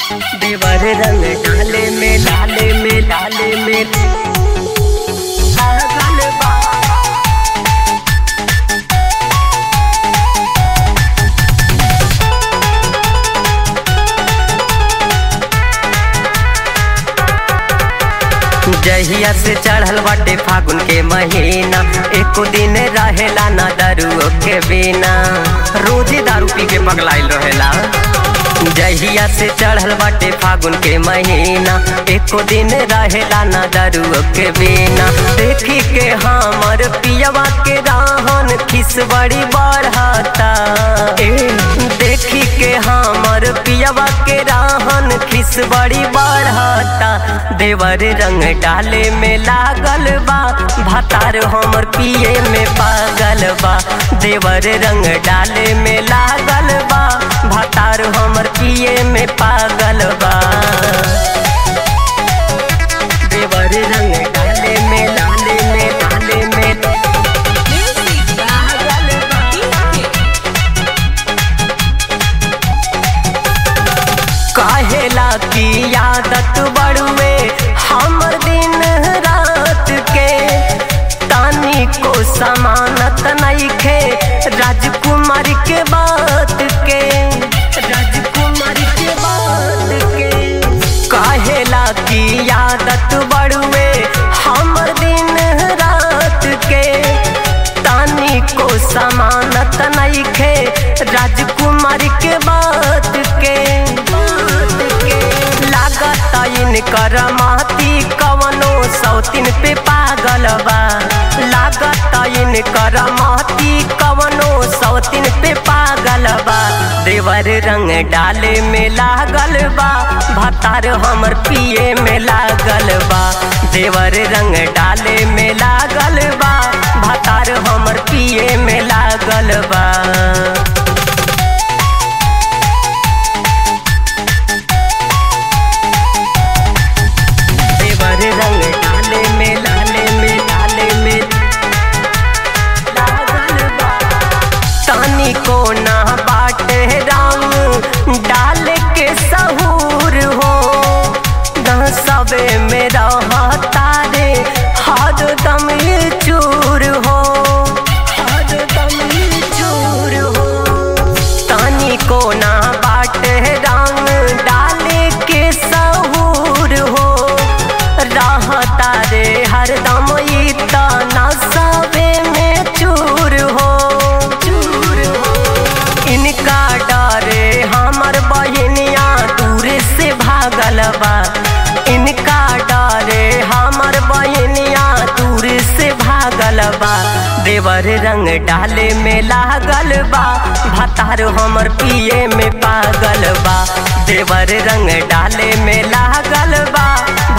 देवर रंग डाले में लाले में लाले में पागल बा जहिया से चढ़ल बाटे फागुन के महीना एको दिन रहेला ना दारू के बिना रोजे दारू पी के पगलाइल रहेला जहिया से चढ़ल बाटे फागुन के महीना एको दिन रहेला ना दारू के बिना देखी के हमर पियवा के राहन खिस बड़ी बढ़ता ए, देखी के हमर पियवा के राहन खिस बड़ी बढ़ता देवर रंग डाले में लागल बा भातार हमर पिए में पागल बा देवर रंग डाले में लागल बा भातार हमर पिए में पागल बा देवर रंग डाले में लाले में लाले में Music पागल बा काहेला की आदत बड़ुए हमर दिन रात के तानी को समानत नइखे राजकुमार के बात के राजकुमार के बात के काहेला की आदत बड़ुए हमर दिन रात के तानी को समानत नइखे राजकुमार के बात के बात के लागत इनकर माती कवनो सौतीन पे पागल बा लागत इनकर माती कवनो सौतीन पे पागल बा देवर रंग डाले में लागल बा भातार हमर पिए में लागल बा देवर रंग डाले में लागल बा भातार हमर पिए में लागल बा देवर रंग डाले में लाले में लाले में लागल बा तानी को ना बाटे रंग डाल के सहूर हो न सबे में रहता रे हर दम ये चूर हो हर दम ये चूर हो तानी को ना बाटे रंग डाले के सहूर हो रहता रे हरदम ई तना सबे में चूर हो चूर हो इनका डरे हमर बहनिया दूर से भागल बा इनका डरे हमर बहनिया दूर से भागल बा देवर रंग डाले में लागल बा भातार हमर पिए में पागल बा देवर रंग डाले में लागल बा